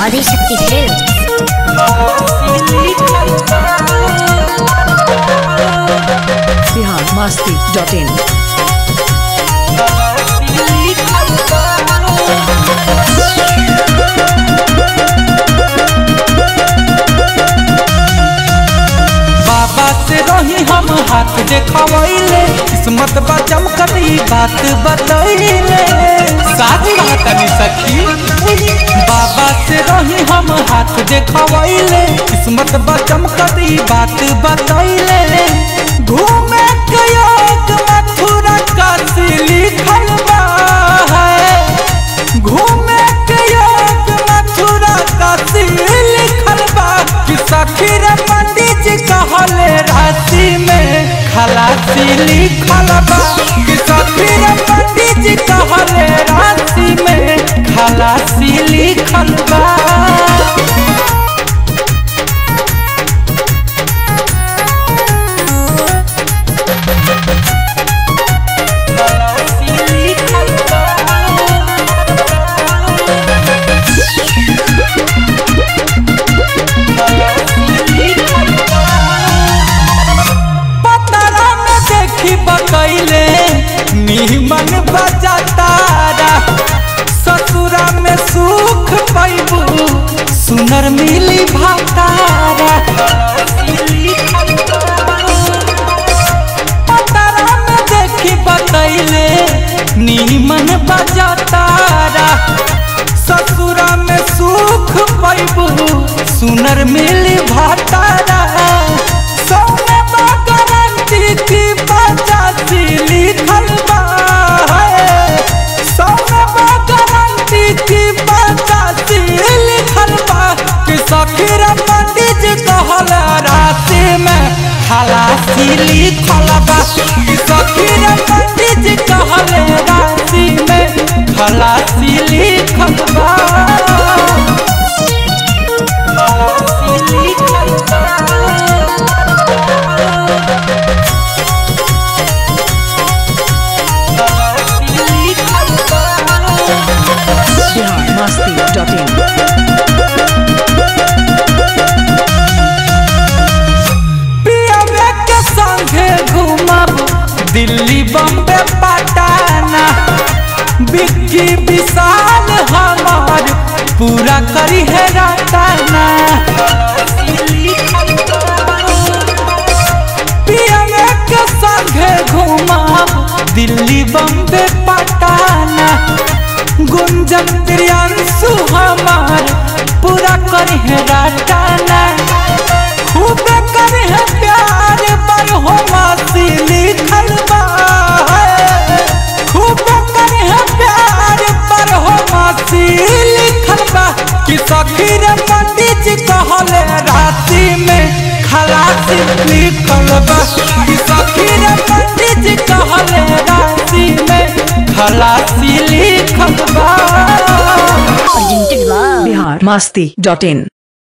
Adishakti films Bihar Masti dot in बाबा से रही हम हाथ देखवैले किस्मत बा चमकती बात बतैले साथ कहतनी सखी बाबा से रही हम हाथ देखवैले किस्मत बा चमकती बात बतैले घूमे के योग मथुरा काशी लिखल बा है घूमे के योग मथुरा काशी लिखल बा कि सखी रे पंडित जी कहले राशि में खलासी लिखल बा कि सखी रे पंडित जी कहले राशि में खलासी लिखल बा पतरा में देखी बकैले नीमन बजातारा ससुरा में सुख पैबू सुनर मिली भातारा पतरा में देखी बकैले नीमन बजातारा ससुरा में सुख पैबू सुनर मिली भातारा सोने बा गारंटी की पचासी लिखल बा है। सोने बा गारंटी की पचासी लिखल बा कि सखीर पंडित जी कहल राशि में खलासी लिखल बा कि सखीर पंडित जी कहल राशि में खलासी लिखल बा खलासी लिखल बा बिहार मस्ती डॉट इन पियावे के संगे घूमब दिल्ली बम्बे पटाना बिक्की विशाल हमार पूरा करी है रटाना पियावे के संगे घूमब दिल्ली बम्बे पटाना गुंजन प्रियांशु हमार पूरा करी है रटाना खूब करे है प्यार पर हो मासी लिखल बा खूब करे है प्यार पर हो मासी लिखल बा कि सखी रे पंडित जी कहले राशि में खलासी लिखल बा कि सखी रे पंडित जी कहले राशि में खलासी लिखल बा presented by Bihar Masti dot in